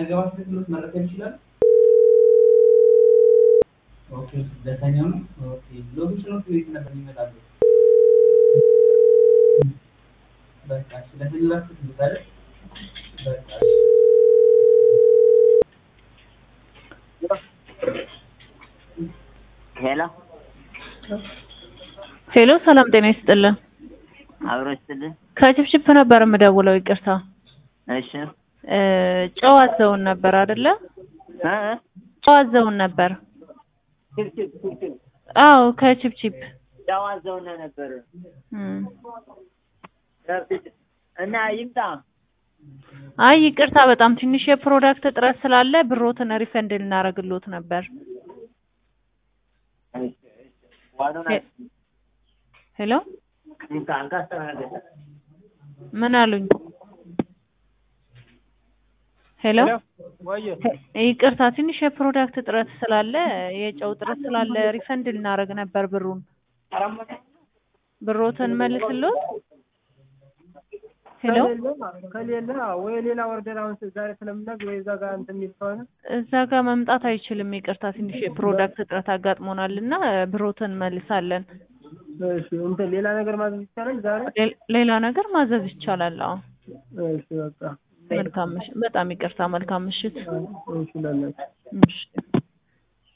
አይገባ ትክክሎት መረከብ ይችላል። ኦኬ ደስተኛው ነው። ኦኬ ሎቢ ችሎት ቤት ነበር ይመጣሉ። በቃ እሺ ለፈለጋችሁት ልታለ በቃ እሺ ሄሎ ሄሎ ሰላም ጤና ይስጥልን። አብሮ ይስጥልን። ከችፕችፕ ነበር የምደውለው። ይቅርታ እሺ እ ጨው አዘውን ነበር አይደለ? እ ጨው አዘውን ነበር። ችፕችፕ ችፕችፕ አዎ ከችፕችፕ ጨው አዘውና ነበር እም። እና ይምጣ። አይ ይቅርታ በጣም ትንሽ የፕሮዳክት እጥረት ስላለ ብሮትን ሪፈንድ ልናደርግሎት ነበር። ዋኑን ሄ- ሄሎ እንካ እንካ አስተናገደ ምን አሉኝ? ሄሎ ወየ ሄ- ይቅርታ ትንሽ የፕሮዳክት እጥረት ስላለ የጨው እጥረት ስላለ ሪፈንድ ልናደርግ ነበር ብሩን። ብሮትን መልስሎት። ሄሎ ከሌለ ከሌለ ወይ ሌላ ኦርደር አሁን ዛሬ ስለምናግ ወይ እዛ ጋር እንትን የሚል ከሆነ እዛ ጋር መምጣት አይችልም። ይቅርታ ትንሽ የፕሮዳክት እጥረት አጋጥሞናል እና ብሮትን መልሳለን። እሺ እንትን ሌላ ነገር ማዘዝ ይቻላል ዛሬ ሌ- ሌላ ነገር ማዘዝ ይቻላል። አዎ እሺ በቃ መልካም ምሽት። በጣም ይቅርታ። መልካም ምሽት። እሺ ለላችሁ እሺ